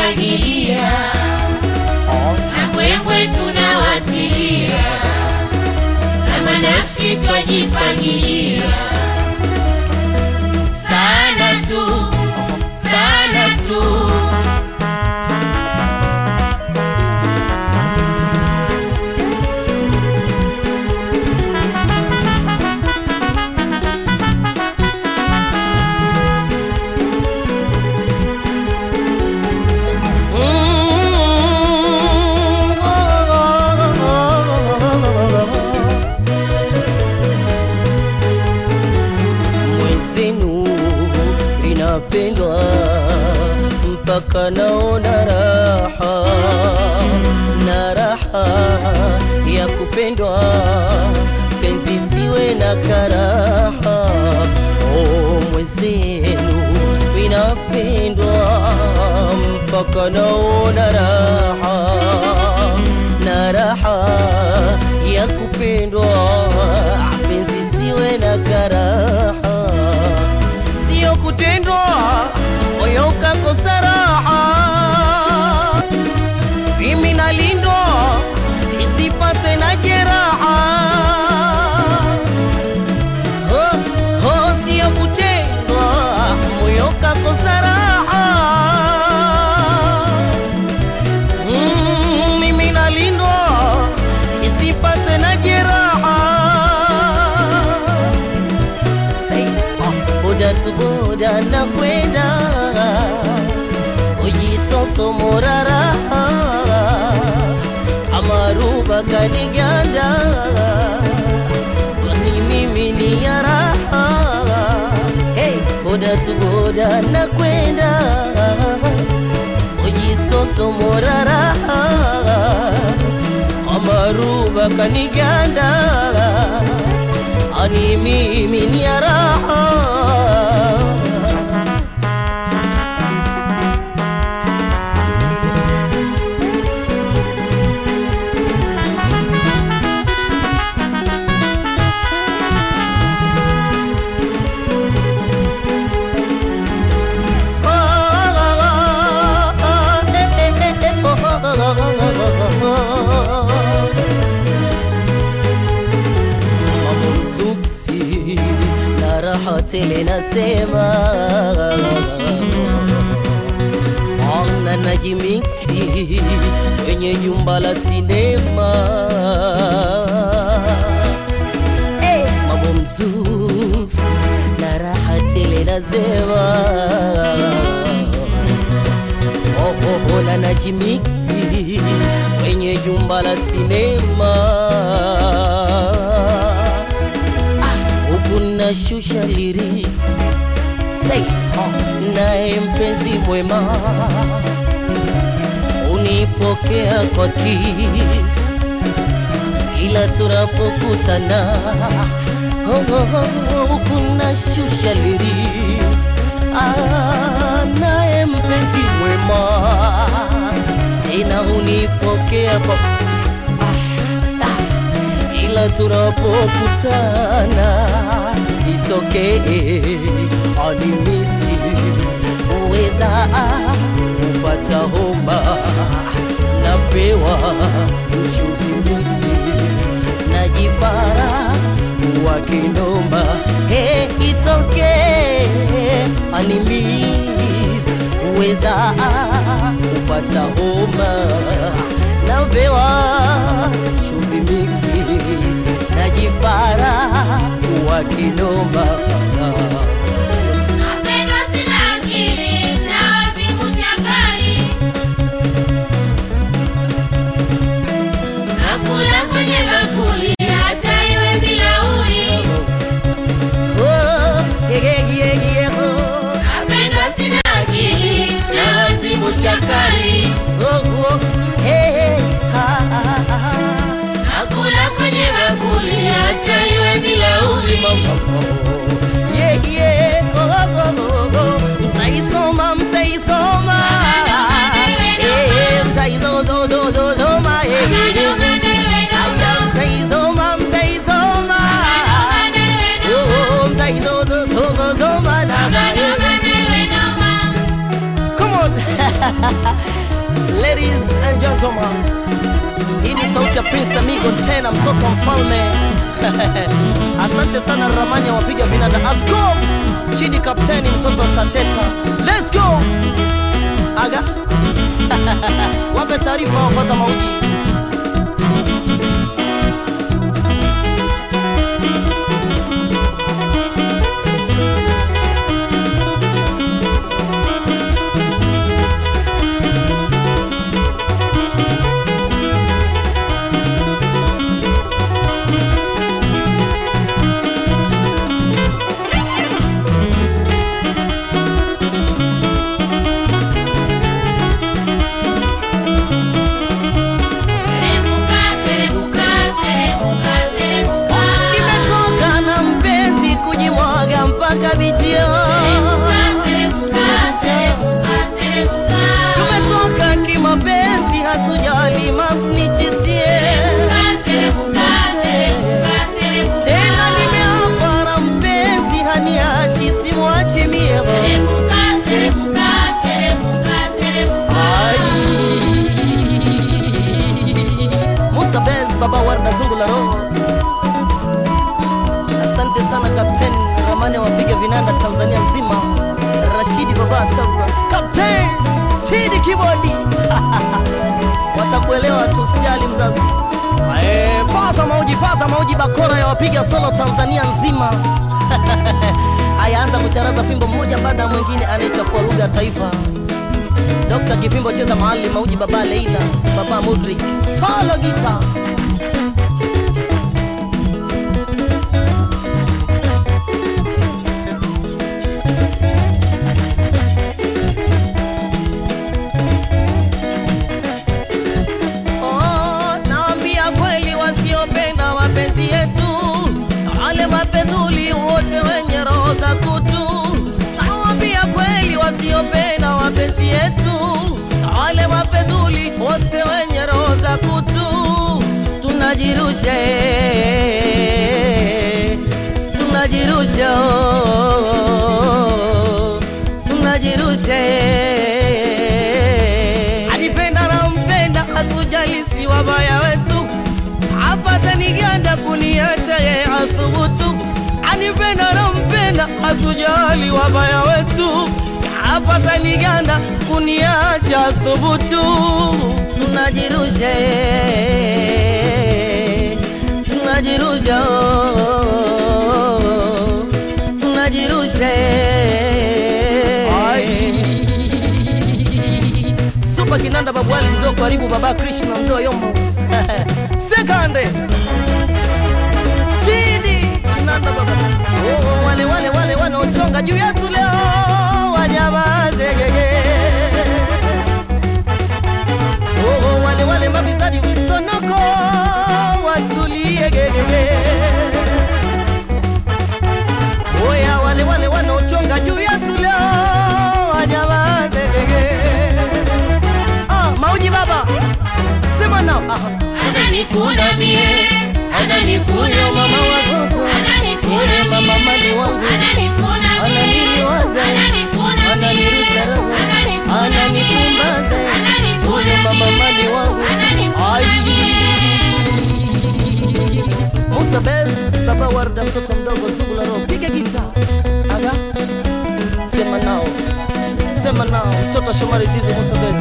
twajifagilia na mbwembwe tunawatilia na manaksi twajifagilia sana tu sana tu mwezenu inapendwa mpaka naona raha na raha ya kupendwa penzi siwe na karaha o mwezenu inapendwa mpaka naona raha na raha ya kupendwa penzi siwe na karaha sio kutendwa moyo ukakosa raha mimi nalindwa isipate na jeraha ho, ho, sio kutendwa moyo ukakosa raha Mm, mimi nalindwa isipate na jeraha Say, ah, boda tu boda na kwenda ujisoso morara amaruba kaniganda ni mimi ni ya raha hey, boda tu boda na kwenda ujisoso morara amaruba kaniganda ani mimi ni ya raha Mamzuksi na raha tele nasema Ona najimiksi kwenye jumba la sinema hey, Mambo mzuks na raha tele nasema oh, oh, na najimiksi kwenye jumba la sinema huku nashusha lyrics Say, oh, naye mpenzi mwema unipokea kwa kiss ila tunapokutana oh, oh, oh, huku nashusha lyrics ah, naye mpenzi mwema tena unipokea kwa ila tunapokutana itokee animisi uweza kupata homa napewa mchuzi miksi najipara wa kindomba hey, itokee animisi uweza kupata homa napewa chuzi miksi najipara wa kinomba Napendwa sina akili na wazimu chakali, nakula kwenye bakuli hata iwe bilauri. Oh, yeah, yeah, yeah, yeah, oh. Napendwa sina akili na wazimu chakali, Oh, oh, hey, hey, ha, ha, ha, ha. nakula kwenye bakuli hata iwe bilauri. Ladies and gentlemen, hii ni sauti ya Prince Amigo tena mtoto wa mfalme. Asante sana Ramani ya wapiga vinanda. Asko Chidi kapteni mtoto wa Sateta. Let's go. Aga. Wape taarifa wapaza mauji. Serebuka, serebuka, serebuka, serebuka. Nimetoka na mpenzi kujimwaga mpaka bichio. Tumetoka kimapenzi hatujali masnichisie. Tena nimeapa na mpenzi haniachi simwachi mie. Ai. Musa Bez, baba Warda zungu la roho. Asante sana Kapteni Ramani wapiga vinanda Tanzania nzima. Rashidi baba Sabra. Kapteni Chidi Kibodi. Watakuelewa tu, usijali mzazi. Eh, Faza mauji, faza mauji, bakora ya wapiga solo Tanzania nzima. Ayaanza kucharaza fimbo mmoja baada ya mwingine, anaichafua lugha ya taifa. Dr. Kipimbo cheza mahali mauji, baba Leila, baba Mudrik, solo guitar. Oh, naambia kweli wasiopenda mapenzi yetu, wale mapedhuli wote wenye roho za kutu. Nawaambia kweli wasiopenda mapenzi yetu, wale mapedhuli wote wenye roho za kutu. Tunajirusha, eh, tunajirusha, oh, tunajirusha eh. Anipenda na mpenda, hatujali si wabaya wetu, apata niganda kuniacha ye athubutu. Anipenda na mpenda, hatujali wabaya wetu, apata niganda kuniacha thubutu. Tunajirusha, eh, tunajirusha, oh, tunajirusha eh. Super Kinanda Babwali mzee wa karibu baba Krishna mzee wa Yombo. Sekande. Chini Kinanda baba. Oh, wale wale wale wanaochonga juu yetu leo wanyamaze gege. Oh, wale wale mafisadi visonoko watulie gege. Oya wale wale wanaochonga juu yetu leo wanyamaze gege. Ah, mauji baba. Sema nao. Aha. Ananikula mie, ananikula Huyo mama mie, watoto. ananikula Huyo mama mie, mali wangu. ananikula mie, Ananiliwaza. ananikula mie, Ananirusha roho. ananikula Ananipumbaza. mie, ananikula Huyo mama mie, mali wangu. ananikula Ai. mie. Musa Bez, baba Warda, mtoto mdogo zungu la roho, piga gita. Aga. Sema nao. Sema nao. Mtoto Shomari Zizi Musa Bez.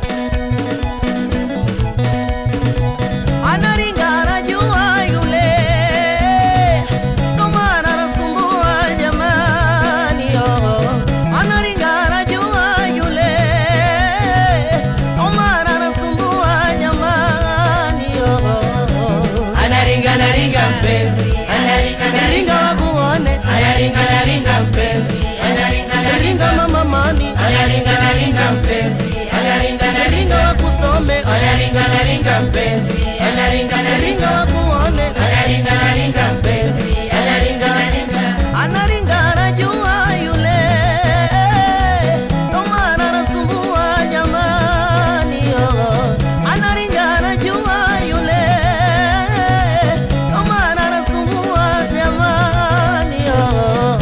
Anaringa anajua yule. Ndo maana anasumbua jamani, oh. Anaringa anajua yule. Ndo maana anasumbua jamani, oh. Anaringa anaringa mpenzi, anaringa Ringa anaringa, wakuone, anaringa anaringa mpenzi, anaringa anaringa, ringa mama mani, anaringa anaringa mpenzi, anaringa anaringa, ringa wakusome, anaringa anaringa mpenzi, anaringa anaringa, ringa wakuone, anaringa anaringa mpenzi, anaringa anaringa. anaringa anajua yule, ndo maana anasumbua jamani, oh. Anaringa anajua yule, ndo maana anasumbua jamani, oh.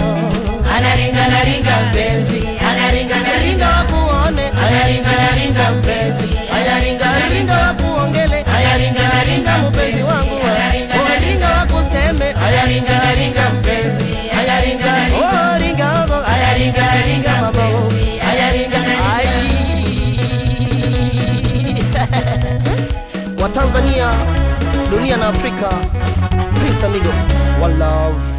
wa Tanzania, dunia na Afrika. Prince Amigo, one love.